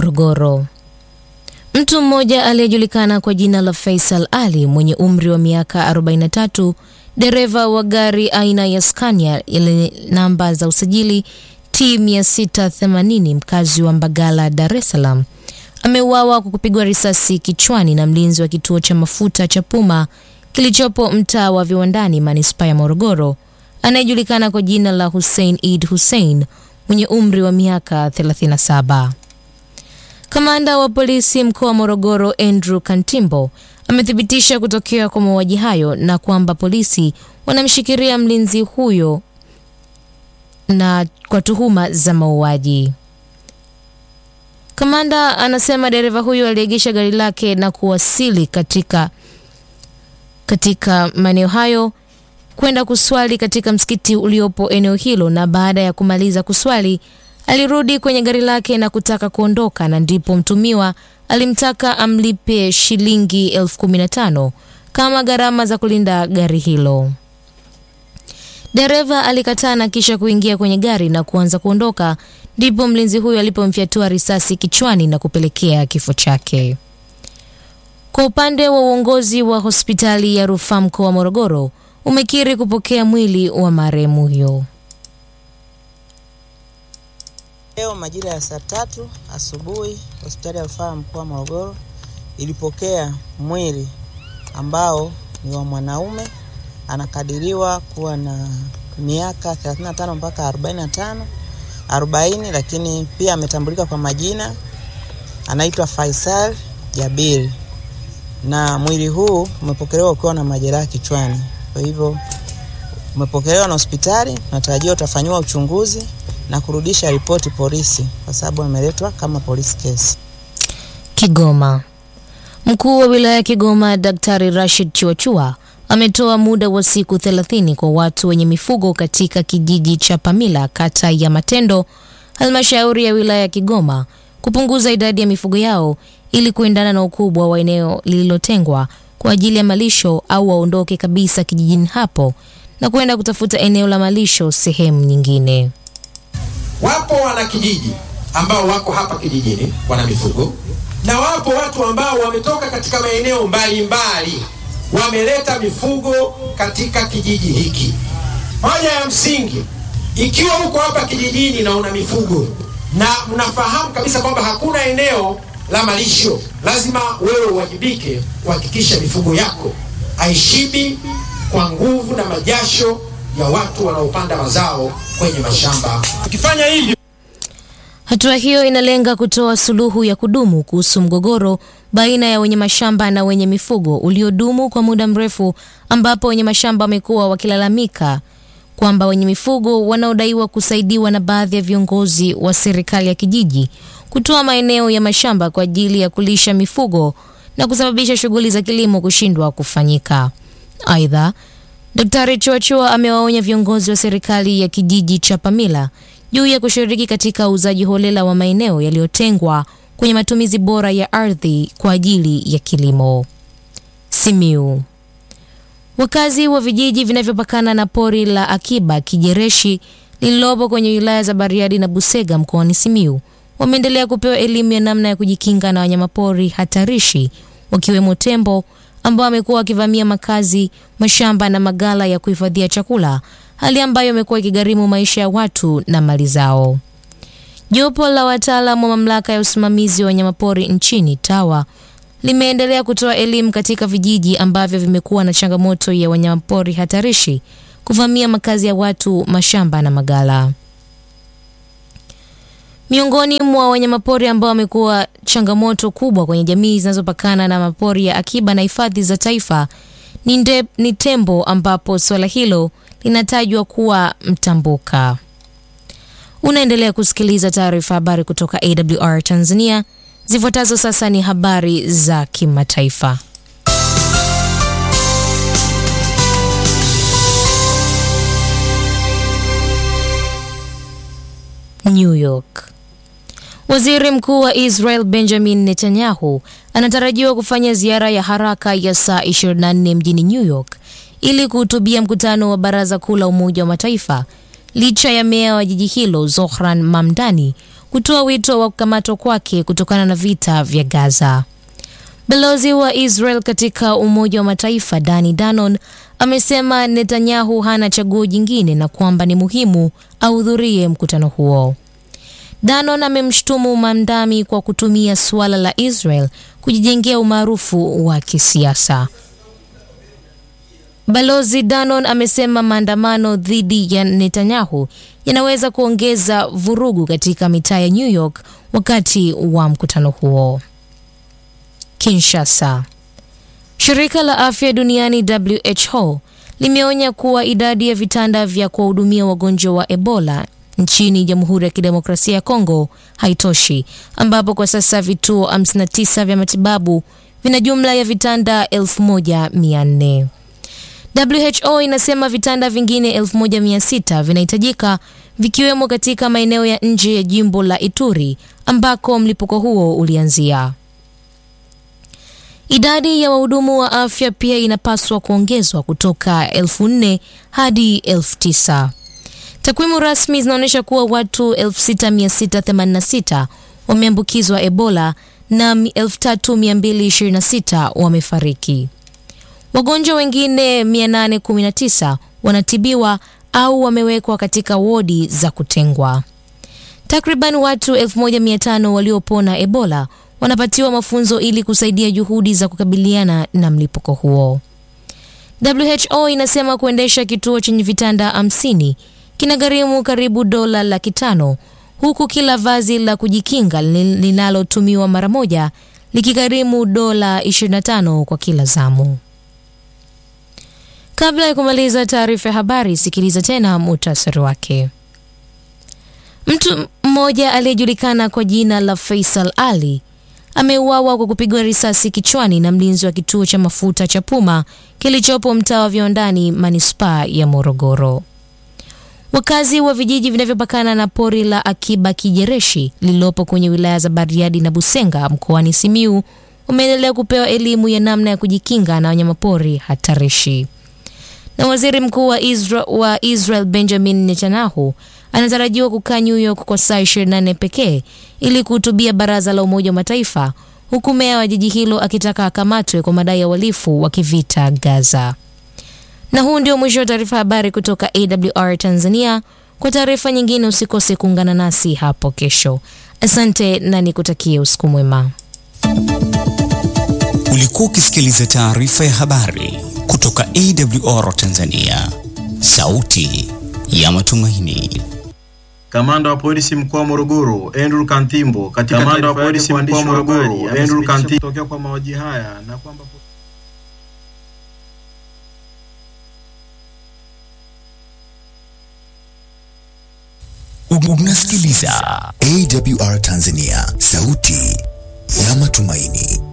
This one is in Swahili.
Morogoro. Mtu mmoja aliyejulikana kwa jina la Faisal Ali mwenye umri wa miaka 43, dereva wa gari aina ya Scania yenye namba za usajili T 680 mkazi wa Mbagala, Dar es Salaam ameuawa kwa kupigwa risasi kichwani na mlinzi wa kituo cha mafuta cha Puma kilichopo mtaa wa Viwandani, manispaa ya Morogoro, anayejulikana kwa jina la Hussein Eid Hussein mwenye umri wa miaka 37. Kamanda wa polisi mkoa wa Morogoro Andrew Kantimbo amethibitisha kutokea kwa mauaji hayo na kwamba polisi wanamshikilia mlinzi huyo na kwa tuhuma za mauaji. Kamanda anasema dereva huyo aliegesha gari lake na kuwasili katika katika maeneo hayo kwenda kuswali katika msikiti uliopo eneo hilo, na baada ya kumaliza kuswali alirudi kwenye gari lake na kutaka kuondoka, na ndipo mtumiwa alimtaka amlipe shilingi elfu kumi na tano kama gharama za kulinda gari hilo. Dereva alikataa na kisha kuingia kwenye gari na kuanza kuondoka, ndipo mlinzi huyo alipomfyatua risasi kichwani na kupelekea kifo chake. Kwa upande wa uongozi wa hospitali ya rufaa mkoa wa Morogoro umekiri kupokea mwili wa marehemu huyo. Leo majira ya saa tatu asubuhi hospitali ya rufaa mkoa wa Morogoro ilipokea mwili ambao ni wa mwanaume anakadiriwa kuwa na miaka 35 mpaka 45 40, lakini pia ametambulika kwa majina, anaitwa Faisal Jabiri, na mwili huu umepokelewa ukiwa na majeraha kichwani. Kwa hivyo umepokelewa na hospitali, natarajia utafanyiwa uchunguzi na kurudisha ripoti polisi, kwa sababu ameletwa kama police case. Kigoma. Mkuu wa wilaya ya Kigoma Daktari Rashid Chuachua ametoa muda wa siku 30 kwa watu wenye mifugo katika kijiji cha Pamila kata ya Matendo halmashauri ya wilaya ya Kigoma kupunguza idadi ya mifugo yao ili kuendana na ukubwa wa eneo lililotengwa kwa ajili ya malisho au waondoke kabisa kijijini hapo na kwenda kutafuta eneo la malisho sehemu nyingine. Wapo wanakijiji ambao wako hapa kijijini wana mifugo na wapo watu ambao wametoka katika maeneo mbalimbali wameleta mifugo katika kijiji hiki. Hoja ya msingi, ikiwa uko hapa kijijini na una mifugo na mnafahamu kabisa kwamba hakuna eneo la malisho, lazima wewe uwajibike kuhakikisha mifugo yako haishibi kwa nguvu na majasho ya watu wanaopanda mazao kwenye mashamba. Ukifanya hivyo Hatua hiyo inalenga kutoa suluhu ya kudumu kuhusu mgogoro baina ya wenye mashamba na wenye mifugo uliodumu kwa muda mrefu, ambapo wenye mashamba wamekuwa wakilalamika kwamba wenye mifugo wanaodaiwa kusaidiwa na baadhi ya viongozi wa serikali ya kijiji kutoa maeneo ya mashamba kwa ajili ya kulisha mifugo na kusababisha shughuli za kilimo kushindwa kufanyika. Aidha, Daktari Chuachua amewaonya viongozi wa serikali ya kijiji cha Pamila juu ya kushiriki katika uuzaji holela wa maeneo yaliyotengwa kwenye matumizi bora ya ardhi kwa ajili ya kilimo. Simiu. Wakazi wa vijiji vinavyopakana na pori la akiba Kijereshi lililopo kwenye wilaya za Bariadi na Busega mkoani Simiu wameendelea kupewa elimu ya namna ya kujikinga na wanyamapori hatarishi wakiwemo tembo ambao wamekuwa wakivamia makazi, mashamba na magala ya kuhifadhia chakula, hali ambayo imekuwa ikigharimu maisha ya watu na mali zao. Jopo la wataalamu wa mamlaka ya usimamizi wa wanyamapori nchini TAWA limeendelea kutoa elimu katika vijiji ambavyo vimekuwa na changamoto ya wanyamapori hatarishi kuvamia makazi ya watu, mashamba na magala. Miongoni mwa wanyamapori ambao wamekuwa changamoto kubwa kwenye jamii zinazopakana na mapori ya akiba na hifadhi za taifa ni, nde, ni tembo ambapo suala hilo linatajwa kuwa mtambuka. Unaendelea kusikiliza taarifa habari kutoka AWR Tanzania. Zifuatazo sasa ni habari za kimataifa. New York. Waziri Mkuu wa Israel Benjamin Netanyahu anatarajiwa kufanya ziara ya haraka ya saa 24 mjini New York ili kuhutubia mkutano wa Baraza Kuu la Umoja wa Mataifa licha ya meya wa jiji hilo Zohran Mamdani kutoa wito wa kukamatwa kwake kutokana na vita vya Gaza. Balozi wa Israel katika Umoja wa Mataifa Dani Danon amesema Netanyahu hana chaguo jingine na kwamba ni muhimu ahudhurie mkutano huo. Danon amemshutumu Mamdami kwa kutumia suala la Israel kujijengea umaarufu wa kisiasa. Balozi Danon amesema maandamano dhidi ya Netanyahu yanaweza kuongeza vurugu katika mitaa ya New York wakati wa mkutano huo. Kinshasa. Shirika la Afya Duniani WHO limeonya kuwa idadi ya vitanda vya kuwahudumia wagonjwa wa Ebola nchini Jamhuri ya Kidemokrasia ya Kongo haitoshi, ambapo kwa sasa vituo 59 vya matibabu vina jumla ya vitanda 1400. WHO inasema vitanda vingine 1600 vinahitajika vikiwemo katika maeneo ya nje ya jimbo la Ituri ambako mlipuko huo ulianzia. Idadi ya wahudumu wa afya pia inapaswa kuongezwa kutoka elfu nne hadi elfu tisa. Takwimu rasmi zinaonyesha kuwa watu 6686 wameambukizwa Ebola na 3226 wamefariki. Wagonjwa wengine 819 wanatibiwa au wamewekwa katika wodi za kutengwa. Takriban watu 1500 waliopona Ebola wanapatiwa mafunzo ili kusaidia juhudi za kukabiliana na mlipuko huo. WHO inasema kuendesha kituo chenye vitanda 50 kinagharimu karibu dola laki tano huku kila vazi la kujikinga linalotumiwa mara moja likigharimu dola 25 kwa kila zamu. Kabla ya kumaliza taarifa ya habari, sikiliza tena muhtasari wake. Mtu mmoja aliyejulikana kwa jina la Faisal Ali ameuawa kwa kupigwa risasi kichwani na mlinzi wa kituo cha mafuta cha Puma kilichopo mtaa wa Viwandani, manispaa ya Morogoro. Wakazi wa vijiji vinavyopakana na pori la Akiba Kijereshi lililopo kwenye wilaya za Bariadi na Busenga mkoani Simiu wameendelea kupewa elimu ya namna ya kujikinga na wanyamapori hatarishi. Na waziri mkuu wa Israel, wa Israel Benjamin Netanyahu anatarajiwa kukaa New York kwa saa 24 pekee ili kuhutubia baraza la Umoja wa Mataifa, huku meya wa jiji hilo akitaka akamatwe kwa madai ya uhalifu wa kivita Gaza. Na huu ndio mwisho wa taarifa habari kutoka AWR Tanzania. Kwa taarifa nyingine usikose kuungana nasi hapo kesho. Asante na nikutakie usiku mwema. Ulikuwa ukisikiliza taarifa ya habari kutoka AWR Tanzania, sauti ya matumaini. Kamanda wa polisi mkoa wa Morogoro Andrew Kantimbo katika kamanda wa polisi mkoa wa Morogoro Andrew Kantimbo kutokea kwa mauaji haya na kwamba Unasikiliza AWR Tanzania, sauti ya matumaini.